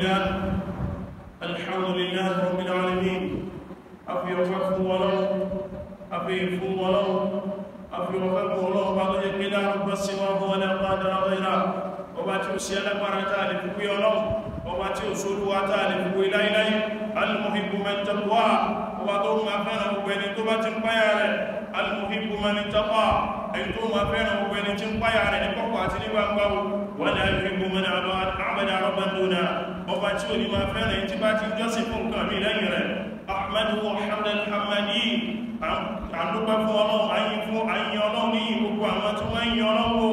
لله الحمد لله رب العالمين أفي وفاكم ولو أفي فو ولو أفي وفاكم ولو بعد يقين رب السماء ولا قادر غيره وباتي وسيالا مرتان في ولو وباتي وسول واتان في إلهي المحب من تقوى وباتو ما كان وبين توبة بياره المحب من اتقى ẹni tó máa fẹ́ràn gbogbo ẹni tí ń páyà rẹ̀ ní kọ́kọ́ àti ní gbangba wọ́n lè fi gbogbo mẹ́rin àmàdà àrọ́bàndónà ọba tí ò ní máa fẹ́ràn tí bá ti jọ́sìn fún nǹkan mi lẹ́yìn rẹ̀ ahmadu hamdan hamadi àdúgbẹ́ fún ọlọ́run ayin fún ayin ọlọ́run ní gbogbo àwọn tí wọ́n yin ọlọ́run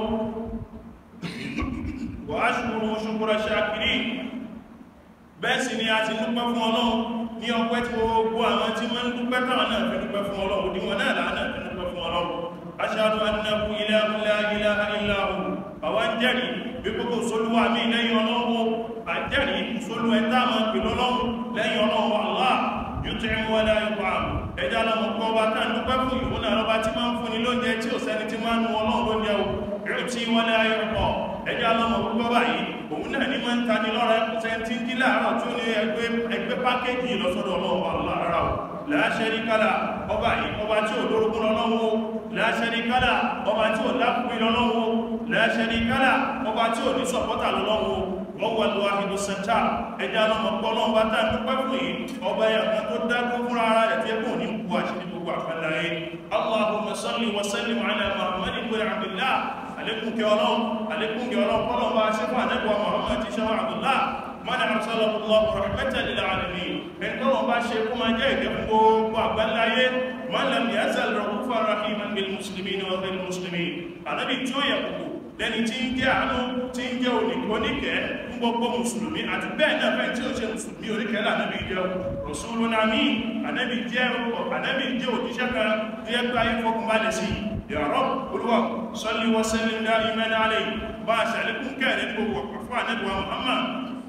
wọ́n á ṣùgbọ́n ṣùgbọ́n ṣàkiri bẹ́ẹ̀ sì ni a ti dúpẹ́ fún ọlọ́run ní ọpẹ́ tí gbogbo àwọn tí wọ́n ń dúpẹ́ táwọn náà fi dúpẹ́ fún ọlọ́run òdiwọ̀n náà láàrín fi dúpẹ́ fún ọlọ́run aṣáàdù annahu ilahu la ilaha illa hu àwọn jẹ́rìí bí gbogbo solúwà mí lẹ́yìn ọlọ́run àjẹ́rìí solú ẹ̀ta ma pẹ̀lú ọlọ́run lẹ́yìn ọlọ́run Allah yóò tẹ́ mú wọlé ayọ̀pá ẹjá lọ́mọ kọ́ bá tán dúpẹ́ fún ìwọ̀n àlọ́bá tí máa ń fún ni lóúnjẹ tí ò sẹ́ni tí máa ń nu ọlọ́run lóúnjẹ o yóò tí wọlé ayọ̀pọ̀ ẹjá lọ́mọ gbogbo báyìí òun náà ní máa ń tani lọ́rẹ́ sẹ́ntí jí láàárọ̀ tí ó ní ẹgbẹ́ pákéjì lọ́sọ́dọ̀ ọlọ́run Allah rárá o la sharika la ọba yìí ọba tí ò lórúkún lọ́wọ́ la sharika la ọba tí ò lápùpí lọ́wọ́ la sharika la ọba tí ò ní sọ̀pọ́tà lọ́wọ́ wọ́n wà lọ́wọ́ àhìdó sẹ́ntà ẹjá lọ́mọ pọ́lọ́ bá tá dúpẹ́ fún yìí ọba yàtọ̀ tó dákó fún ara rẹ̀ tí ẹkùn ní kú àṣírí gbogbo àfẹ́láyé allahumma salli wa sallim ala muhammad ibn abdullah alekun kẹ ọlọ́run alekun kẹ ọlọ́run pọ́lọ́ bá ṣe fún àdẹ́gbà muhammad ti ṣe abdullah mana arsalahu allah rahmatan lil alamin en ko ba ṣe ko ma jẹ́ ìdẹ fún gbogbo àgbáláyé man lam yazal rahufan rahiman bil muslimin wa ghayr muslimin anabi tí ó yẹ kúkú lẹni tí ń jẹ́ àánú tí ń jẹ́ oníkẹ́ fún gbogbo mùsùlùmí àti bẹ́ẹ̀ náà fẹ́ tí ó ṣe mùsùlùmí oníkẹ́ lànàbí jẹ́ rasulun amin anabi jẹ́ anabi jẹ́ òjíṣẹ́ kan tí ẹ gbá yí fọkùn bá lè sí ya Rabb olúwa salli wa sallim da'iman alayhi bá ṣàlékún kẹ́ẹ̀rẹ́ gbogbo fún anabi wa muhammad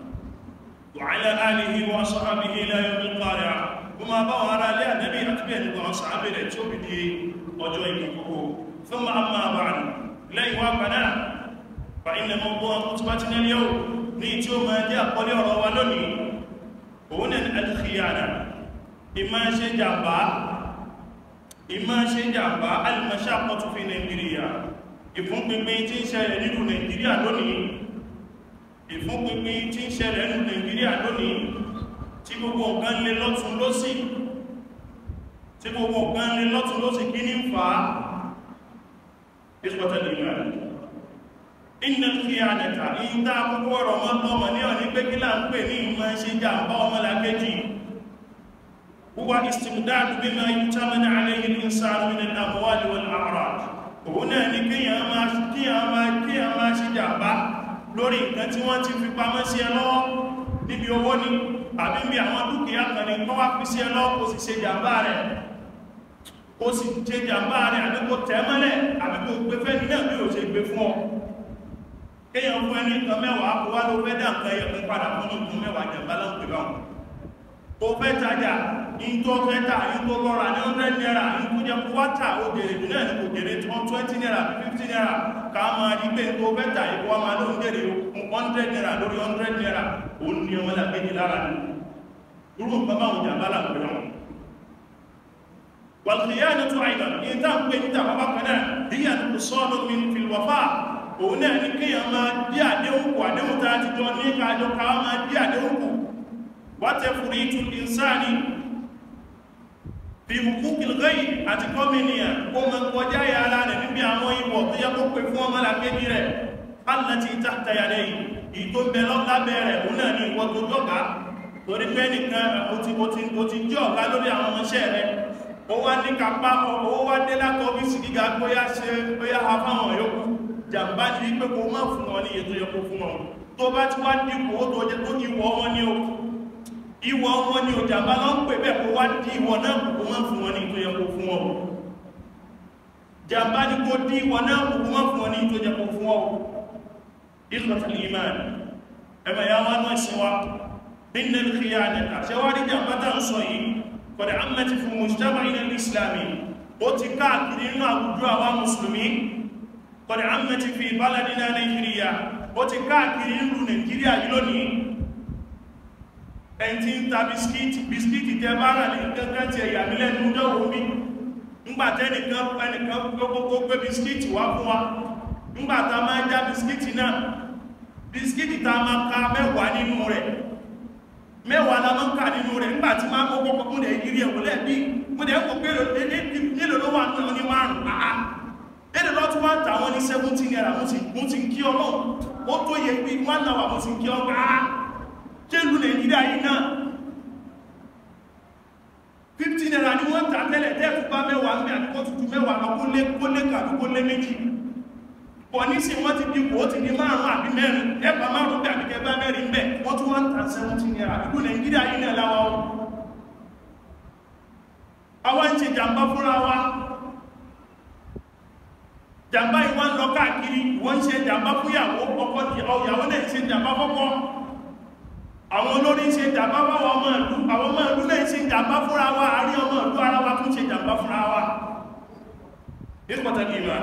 وعلى آله وصحبه لا يوم القارعة وما بوار لي النبي أكبر وأصحابه لتوب دي وجويكه ثم أما بعد لا يوافنا فإن موضوع خطبتنا اليوم نيتو ما جاء قولي روالوني هنا الخيانة إما شجابا إما شجابا المشاقة في نيجيريا ìfún pínpín tí ń ṣẹlẹ̀ nínú nàìjíríà lónìí ìfúnpinpin tí ń ṣẹlẹ̀ ní Nàìjíríà lónìí tí gbogbo nǹkan lè lọ́tún lósì tí gbogbo nǹkan lè lọ́tún lósì kí ní ń fa ìṣpọ̀tẹ̀lẹ̀ ìgbàlẹ̀ iná kí a nẹ̀ta ìyí tá àkókò ọ̀rọ̀ mọ́tọ́mọ̀ ní ọ̀ní pé kí láà ń pè ní ìmọ̀ ṣe jàmbá ọmọlàkejì wúwa istimdadu bima yutamana alayhi al-insanu min al-amwali wal-a'rad òun náà ní kíyàn máa ṣe jàmbá lórí nǹkan tí wọ́n ti fi pamọ́ sí ẹ lọ́wọ́ níbi owó ni àbí bí àwọn dúkìá kan ní kọ́ wá fi sí ẹ lọ́wọ́ kò sì ṣe jàmbá rẹ̀ kò sì ṣe jàmbá rẹ̀ àbí kò tẹ́ mọ́lẹ̀ àbí kò gbé fẹ́ ní náà bí ò ṣe gbé fún ọ kéèyàn fún ẹni nǹkan mẹ́wàá kó wá ló fẹ́ dá nǹkan ẹyẹ fún padà fún nǹkan mẹ́wàá jàmbá láwọn pè báwọn kò fẹ́ tajà in tó fẹ́ tà in tó lọ́ra ní 100 naira in tó jẹ́ kwátà ó jèrè jù náà ní kò jèrè 20 naira 50 naira ká máa rí pé tó fẹ́ tà ìkọ́ wa máa ló ń jèrè 100 naira lórí 100 naira ó ní ọmọ làgbéjì lára ní irú nǹkan báwọn jàmbá làgbé wọn wàlùkìyànà tó àìdàn ní tá ń pè níta bàbá kan náà bí i àdúgbò sọ́ọ̀nù mi fi wàfà òun náà ní kéèyàn máa dí àdéhùn kù àdéhùn tá a ti jọ ní kájọ ká máa dí àdéhùn kù wátẹ̀fùrìtù ìsáàni fi hukukil ghayr àti kọmìnìyàn kó mọ kọjá yàrá rẹ̀ níbi àwọn ìwọ̀ tó yẹ kó pè fún ọmọ làkejì rẹ̀ allati tahta yadayhi ìtò bẹ̀lọ́ lábẹ́ rẹ̀ òun náà ní ìwọ̀ tó jọ́gá torí pé nìkan ó ti jẹ́ ọ̀gá lórí àwọn ọmọṣẹ́ rẹ̀ ó wá ní kápá ó wá dé látọ̀ ọ́fíìsì gíga bóyá ṣe bóyá ha fáwọn yòókù jàmbá ní pé kó má fún wọn ní ètò yẹ kó fún wọn tó bá ti wá dípò ó tó jẹ tó ìwọ̀ wọn ní o ìwọ̀ wọn ni òjàmbá lọ ń pè bẹ́ẹ̀ kó wá dí ìwọ̀ náà kò má fún wọn ní tó yẹ kó fún wọn jàmbá ní kó dí ìwọ̀ náà kò má fún wọn ní tó yẹ kó fún wọn ìkọ̀tàlì ìmáà ẹ̀mẹ̀ ya wá náà sí wa nínú ìkìyà nìta ṣe wá rí jàmbá tá ń sọ yìí kọ̀dẹ̀ ammati fún mujtama ilẹ̀ islami ó ti káàkiri nínú àwùjọ àwa mùsùlùmí kọ̀dẹ̀ ammati fi baladina nàìjíríà ó ti káàkiri nínú nàìjíríà yìí lónìí ẹni tí ń ta bisikíìtì bisikíìtì tẹ bá rà ní kankan ti ẹ̀yà mílẹ̀ ní ọjọ́ omi ńgbàtẹ́ nìkan ẹnìkan gbogbo gbé bisikíìtì wá fún wa ńgbàtà máa já bisikíìtì náà bisikíìtì ta máa ka mẹ́wàá nínú rẹ̀ mẹ́wàá la máa ń kà nínú rẹ̀ ńgbàtí máa kọ́kọ́ kọ́kọ́ lẹ̀ yìí ẹ̀wọ̀ lẹ́bí mo dẹ̀ ń kọ́ pé nílò ló wà ní márùn-ún àá èdè lọ́tún wá tàwọn ní 17 naira mo ti ń kí ọlọ́run ó tó yẹ pé wọ́n náà wà mo ti ń kí ọgbà kéèlú nàìjíríà yìí náà 15 naira ni wọ́n tà tẹ́lẹ̀ tẹ́ẹ̀kù bá mẹ́wàá ń bẹ àdúgbò tuntun mẹ́wàá lọ kó lé kó lé kàdúgbò lé méjì pọ̀ nísìn wọ́n ti dìbò ó ti di márùn-ún àbí mẹ́rin ẹgbà márùn-ún bẹ àbíkẹ́ bá mẹ́rin bẹ wọ́n tún wọ́n tà 17 naira àdúgbò nàìjíríà yìí náà láwa ó àwọn ń ṣe jàmbá fúnra wa jàmbá ìwọ́n lọ káàkiri wọ́n ṣe jàmbá fúyàwó ọkọ ìyàwó náà ṣe jàmbá fọ́kọ́ àwọn olórin ṣe jàmbá fáwọn ọmọ ìlú àwọn ọmọ ìlú náà ṣe jàmbá fúnra wa àrí ọmọ ìlú ara wa tún ṣe jàmbá fúnra wa ní pàtàkì ìmọ̀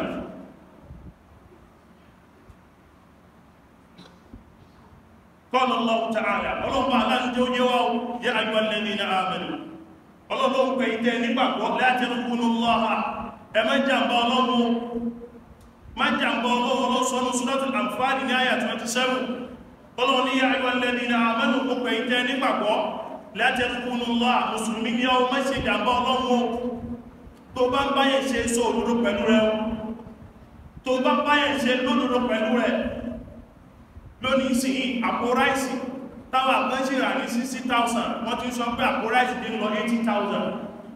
qala Allahu ta'ala ọlọ́pàá aláàjẹ́ oúnjẹ wá yá ayyuhal ladhina amanu ọlọ́lọ́pàá pẹ̀ ìtẹ́ nígbàgbọ́ la tarkunu Allaha ẹ má jàmbá ọlọ́run má jàmbá ọlọ́run lọ́sọ́nù Suratul Anfal ní àyà 27 ọlọ́run ní ayọ́ alladhina amanu púpẹ̀ ìtẹ́ nígbàgbọ́ la tarkunu Allaha mùsùlùmí ní ọ má ṣe jàmbá ọlọ́run tó bá ń báyẹ̀ ṣe sọ òdodo pẹ̀lú rẹ tó bá báyẹ̀ ṣe lódodo pẹ̀lú rẹ lónìí sí àpò ráìsì táwọn àgbẹ́ṣì rà ní 60,000 wọ́n ti sọ pé àpò ráìsì dín lọ 80,000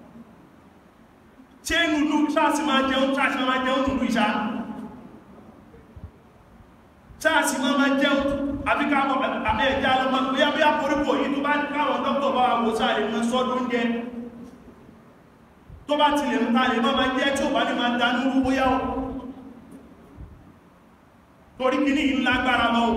ṣe nùlú sáàsì máa jẹun sáàsì máa jẹun nùlú ìṣá sáàsì máa máa jẹun àbíká àbẹ́ ẹ̀já lọ́mọ bóyá bí àpòrípò yìí tó bá káwọn dọ́kítọ̀ bá wò sáàlè mọ́ sọ́dún jẹ tó bá ti lè mú tààlè máa máa jẹ́ tí ò bá ní máa dánú rú bóyá o torí kí ní ìlú lágbára lọ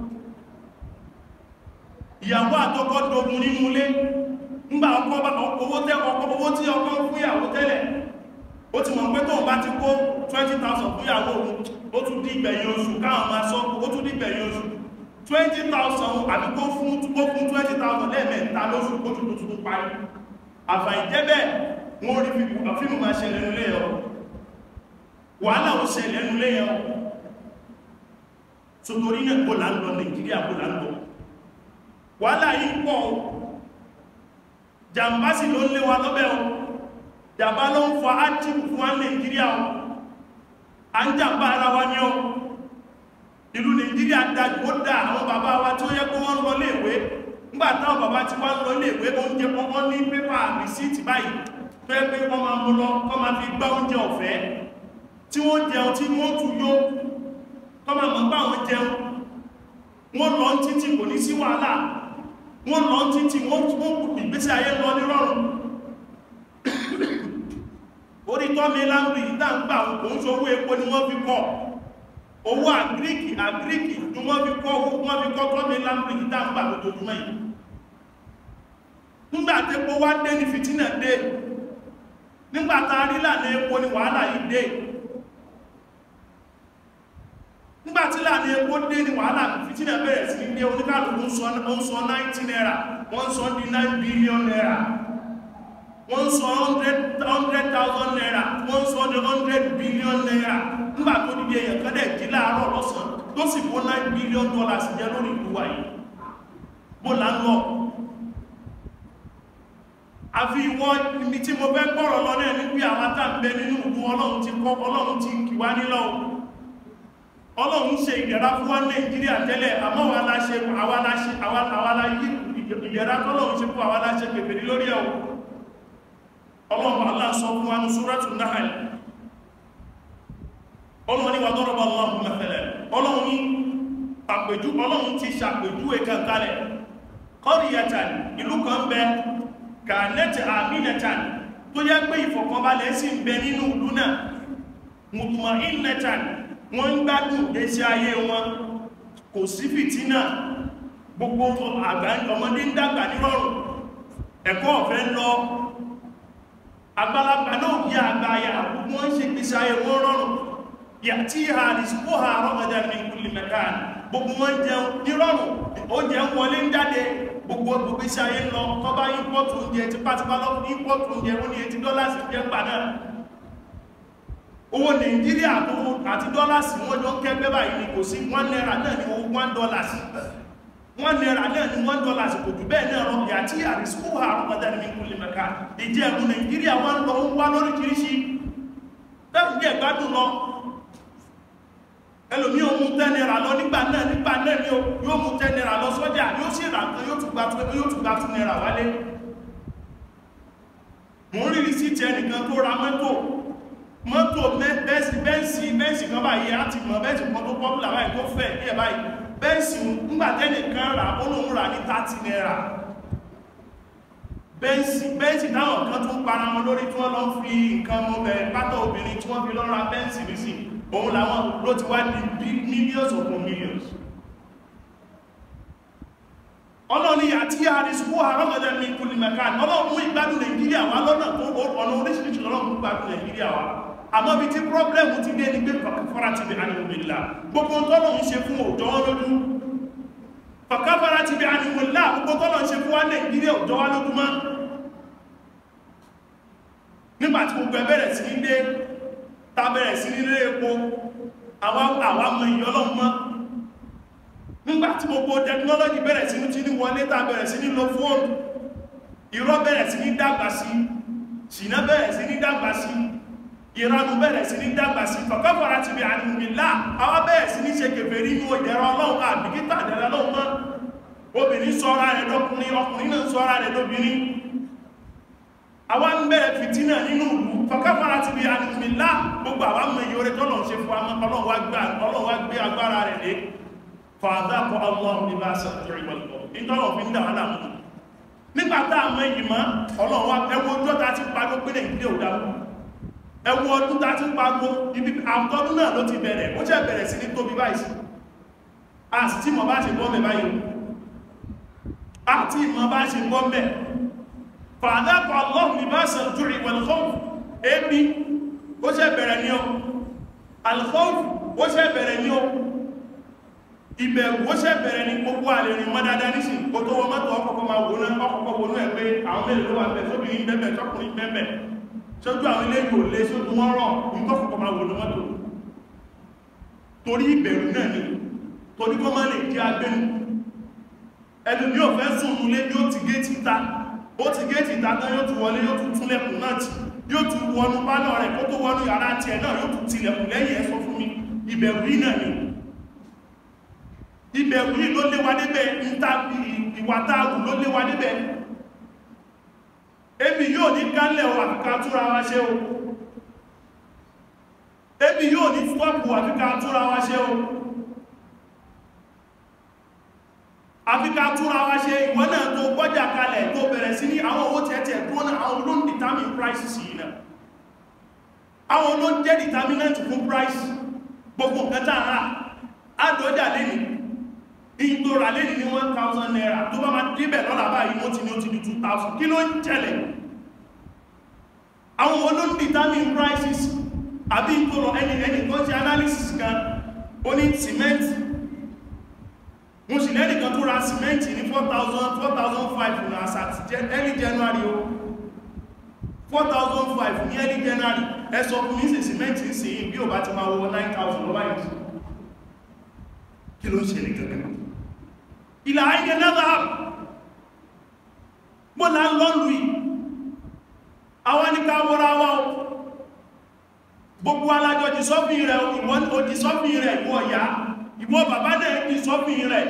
ìyàwó àtọkọ dogun nínú ilé ńgbà owó tí ọkọ fún ìyàwó tẹ́lẹ̀ ó ti mọ̀ pé tó bá ti kó 20,000 fún ìyàwó òun ó tún dí ìgbẹ̀yìn oṣù káwọn máa sọ ó tún dí ìgbẹ̀yìn oṣù 20,000 àbí kó fún 20,000 lẹ́ẹ̀mẹ́ta lóṣù kó tún tuntun parí àfàìjẹ́bẹ̀ wọ́n rí fíìmù máa ṣẹlẹ̀ nílé ẹ̀ wàhálà ó ṣẹlẹ̀ nílé ẹ̀ sotori náà kó là ń lọ Nàìjíríà kó là ń lọ wàhálà yìí pọ̀ jàmbá sì ló ń lé wa lọ́bẹ̀ o jàmbá ló ń fa ájíkù fún wa Nàìjíríà o a ń jàmbá ara wa ní o ìlú Nàìjíríà dájú ó dá àwọn bàbá wa tí ó yẹ kó wọ́n lọ léèwé nígbà táwọn bàbá tí wọ́n lọ léèwé oúnjẹ wọ́n ní pépà rìsíìtì báyìí tó yẹ pé wọ́n máa mú lọ kọ́ máa fi gbá oúnjẹ ọ̀fẹ́ tí wọ́n jẹun tí wọ́n tún yó kọ́ máa mọ̀ bá wọn jẹun wọ́n lọ títí kò ní sí wàhálà wọ́n lọ títí wọ́n ìgbésí ayé lọ ní rọrùn orí tọ́mí láńbì ìdáǹgbà òun ṣowó epo ni wọ́n fi kọ́ owó àgíríkì àgíríkì ni wọ́n fi kọ́ wọ́n fi kọ́ tọ́mí láńbì ìdáǹgbà lójoojúmọ́ yìí nígbà tí epo wá dé ní fìtínà dé nígbà tá a rí lànà epo ni wàhálà yìí dé nígbà tí lànà epo dé ní wàhálà fìtínà bẹ̀rẹ̀ sí ní dé oníkàlùkù ń sọ 90 naira wọ́n sọ di 9 billion naira wọ́n sọ 100,000 naira wọ́n sọ di 100 billion naira nígbà tó dìde èyàn kẹ́dẹ̀ jí láàárọ̀ lọ́sàn tó sì kó 9 billion dollars jẹ lórí ìlú wa yìí bó là ń lọ àfi ìwọ ibi tí mo fẹ́ gbọ́rọ̀ lọ náà ní pé àwọn àtàbẹ nínú ìlú ọlọ́run ti kọ́ ọlọ́run ti kì wá nílọ́ ọlọ́run ṣe ìdẹ̀ra fún wa nàìjíríà tẹ́lẹ̀ àmọ́ wa la ṣe àwa la ṣe àwa la yí ìdẹ̀ra tọ́lọ́run ṣe fún àwa la ṣe pèpèrè lórí ẹ̀ ọlọ́run Allah sọ fún wa ní súrátù Nahl ọlọ́run ní wà dọ́rọ̀bọ̀ Allahu mathalan ọlọ́run ní àpèjú ọlọ́run ti ṣàpèjúwe kankalẹ̀ qaryatan ìlú kan bẹ kanat aminatan tó yẹ pé ìfọ̀kànbalẹ̀ sì ń bẹ nínú ìlú náà mutma'innatan wọ́n ń gbádùn ìgbésí ayé wọn kò sí fìtínà gbogbo àgbà ọmọdé ń dàgbà nírọ̀rùn ẹ̀kọ́ ọ̀fẹ́ lọ àgbàlagbà náà yí àgbáyà wọ́n ṣe gbésí ayé wọ́n rọrùn yà tí ha rìsíkò ha rọ́gàdà ní kulli makan gbogbo wọn jẹun nírọ̀rùn oúnjẹ ń wọlé ń jáde gbogbo gbogbo iṣẹ́ ayé ń lọ tó bá ímpọ́tù oúnjẹ tipátipá lọ ímpọ́tù oúnjẹ ó ní etí dọ́làsì jẹ́ gbà náà owó nàìjíríà tó àti dọ́làsì wọ́n jọ ń kẹ́gbẹ́ báyìí ni kò sí one naira náà ni owó one dollars one naira náà ni one dollars kò jù bẹ́ẹ̀ náà rọ yàtí àrísíkò àrùn ọ̀dà ní kúlẹ̀ mẹ́ka ìjẹ́ ẹ̀mú nàìjíríà wọ́n lọ ń wá lóríṣiríṣi lẹ́kùn jẹ́ ìgbádùn lọ ẹlòmí o mú ten naira lọ nígbà náà nígbà náà ni yóò mú ten naira lọ sọ́jà yóò sì rà kan yóò tún gba two naira wálé mo ń rí sí ti ẹnìkan tó ra mọ́tò mọ́tò bẹ́ẹ̀sì bẹ́ẹ̀sì bẹ́ẹ̀sì kan báyìí á ti mọ̀ bẹ́ẹ̀sì kan tó pọ́pùlà báyìí tó fẹ́ ní ẹ̀ báyìí bẹ́ẹ̀sì ńgbàtẹ́nìkan rà olóhun rà ní 30 naira bẹ́ẹ̀sì bẹ́ẹ̀sì táwọn kan tún para wọn lórí tí wọ́n lọ fi nǹkan mọ́ bẹ̀rẹ̀ pátá obìnrin tí wọ́n fi lọ́ra bẹ́ẹ̀sì rí sí òun làwọn ló ti wá di millions upon millions ọlọ́ni àti àrísùkú àrọ́gọ́dẹ̀ ní kúlì mẹ́ká ọlọ́run mú ìgbádùn nàìjíríà wá lọ́nà tó ọ̀nà oríṣiríṣi lọ́rùn mú ìgbádùn nàìjíríà wá àmọ́ bí tí pọ́blẹ̀mù ti dé ní pé fọ́ra ti bí ánìmọ̀lá gbogbo tọ́lọ̀ ń ṣe fún òjò wọn lójú fọ́káfọ́ra ti bí ánìmọ̀lá gbogbo tọ́lọ̀ ń ṣe fún wá nàìjíríà òjò wá lójú mọ́ nígbàtí gbogbo ẹbẹ̀rẹ̀ sí ní dé ta bẹ̀rẹ̀ sí nílé epo àwọn ọmọ ìyọlọ́mọ́ nígbàtí gbogbo technology bẹ̀rẹ̀ sí ní tí ní wọlé ta bẹ̀rẹ̀ sí ní lo fóònù irọ́ bẹ̀rẹ̀ sí ní dàgbà sí ṣìnà bẹ̀rẹ̀ sí ní dàgbà sí ìranù bẹ̀rẹ̀ sí ní dàgbà sí fọ̀kọ́fọ́ra ti bí àdìmìlá àwọn bẹ̀rẹ̀ sí ní ṣe kèfè rí inú ìdẹ̀rọ ọlọ́run àbíkítà ìdẹ̀rọ ọlọ́run mọ́ obìnrin sọ́ra rẹ̀ lọ́kùnrin ọkùnrin náà sọ́ra rẹ̀ lóbìnrin àwọn ń bẹ̀rẹ̀ fìtínà nínú ìlú fọ̀kọ́fọ́ra ti bí àdìmìlá gbogbo àwọn mọ̀ iye orí tọ́lọ̀ ṣe fún ọlọ́run wá gbé agbára rẹ̀ lé fàádákọ̀ ọlọ́run ní bá sọ̀rọ̀ ìwọ̀lọ̀ ìtọ́lọ̀ fi ń dà wọ́n láàmú nígbàtá àmọ́ ìyìmọ́ ọlọ́run wá ẹwọ ọjọ́ ta ti parí pé nàìjíríà ò dáwọ́ ẹwọ ọdún ta ti parí ibi àtọ́dún náà ló ti bẹ̀rẹ̀ ó jẹ́ bẹ̀rẹ̀ sí ní tóbi báyìí a sì tí mọ̀ bá ṣe bọ́ mẹ́ báyìí àti ìmọ̀ bá ṣe bọ́ mẹ́ fàádákọ̀ ọlọ́run ní bá sọ̀rọ̀ ìwọ̀lọ̀ ebi ó ṣe bẹ̀rẹ̀ ní ọ alkhawf ó ṣe bẹ̀rẹ̀ ní ọ ìbẹ̀rù ó ṣẹ́ bẹ̀rẹ̀ ní gbogbo àlèrìn mọ́ dáadáa nísìn kó tó wọ́n mọ́tò ọkọ̀kọ́ máa wò náà ọkọ̀kọ́ wò náà pé àwọn mẹ́rin ló wà bẹ̀ sóbìnrin bẹ́bẹ̀ tọkùnrin bẹ́bẹ̀ sójú àwọn ilé yóò lé sójú wọ́n rọ̀ ìkọ́kọ̀kọ́ máa wò ní mọ́tò torí ìbẹ̀rù náà ni torí kọ́ máa lè jẹ́ agbẹ́nu ẹnu ní òfẹ́ sùn nulé yóò ti gé ti ta ó ti gé ti ta tán yóò tún wọlé yóò tún túnlẹ̀kùn náà tì yóò tún wọnú pálọ̀ rẹ̀ kó tó wọnú yàrá tiẹ̀ náà yóò tún tilẹ̀kùn lẹ́yìn ẹ̀ sọ fún mi ìbẹ̀rù yìí náà ni ìbẹ̀rù yìí ló léwa níbẹ̀ ìwà táàgù ló léwa níbẹ̀ ebi yóò ní kálẹ̀ o àfikà túra wa ṣe o ebi yóò ní fọ́pù àfikà túra wa ṣe o àfikà túra wa ṣe ìwọ́n náà tó gbọ́jà kalẹ̀ tó bẹ̀rẹ̀ sí ní àwọn owó tẹ́tẹ̀ tó náà àwọn olóń determine prices yìí náà àwọn olóń jẹ́ determinant fún price gbogbo nǹkan tààrà àdọ́jà lẹ́nìí ìgbòrà lẹ́ni ní 1000 naira tó bá máa díbẹ̀ lọ́la báyìí wọ́n ti ní ó ti di 2000 kí ló ń tẹ́lẹ̀ àwọn olóòdìtàmìn prices àbí ìgbòrò ẹni ẹni tó ṣe analysis kan ó ní cement mo sì lẹ́nì kan tó ra cement ní 4000 4005 ní àsàtì early January o 4005 ní early January ẹ sọ fún mi sí cement ń sìn bí ò bá ti máa wọ 9000 lọ́wọ́ yìí kí ló ń ṣe ní gẹ́gẹ́ ìlà ayé náà mọ́ là ń lọ́lù yìí àwọn ní ká wọ́ra wá o gbogbo alájọ́ di sọ́fí rẹ̀ ìwọ́n o di sọ́fí rẹ̀ ìwọ́ ọ̀yá ìwọ́ bàbá náà di sọ́fí rẹ̀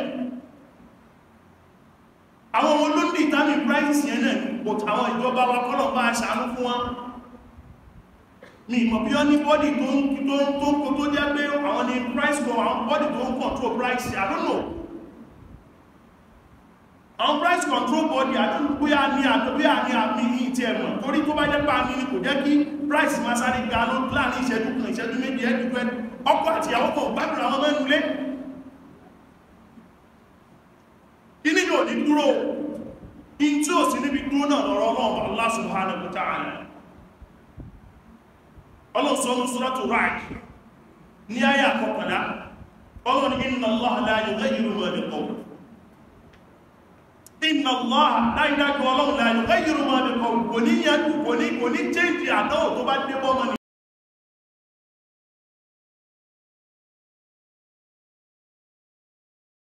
àwọn olóńdì ìtàmì prices yẹn náà but àwọn ìjọba wa kọ́lọ̀ bá aṣàánú fún wọn mi ìmọ̀ bí wọ́n ní bọ́dì tó ń kó tó jẹ́ pé àwọn ni price go àwọn bọ́dì tó ń control price I don't know àwọn price control body àdúgbóyà ní àdúgbóyà ní àmì ní ìtì ẹ̀mọ̀ torí tó bá jẹ́ pà ní ní kò jẹ́ kí price máa sáré ga ló láàrin ìṣẹ́jú kan ìṣẹ́jú méjì ẹgbẹ̀gbẹ̀ ọkọ àti ìyàwó kan gbádùn àwọn mẹ́nulé inú yóò ní dúró in tí ó sì níbi dúró náà lọ́rọ̀ Ọlọ́run Allah subhanahu wa ta'ala ọlọ́sọ́nù suratu Ra'd ní àyà kọkànlá ọlọ́run inna Allah la yughayyiru ma bi qawm inna Allah dáidájú ọlọ́run la yughayyiru ma bi qawm kò ní yẹjú kò ní kò ní change àdáwò tó bá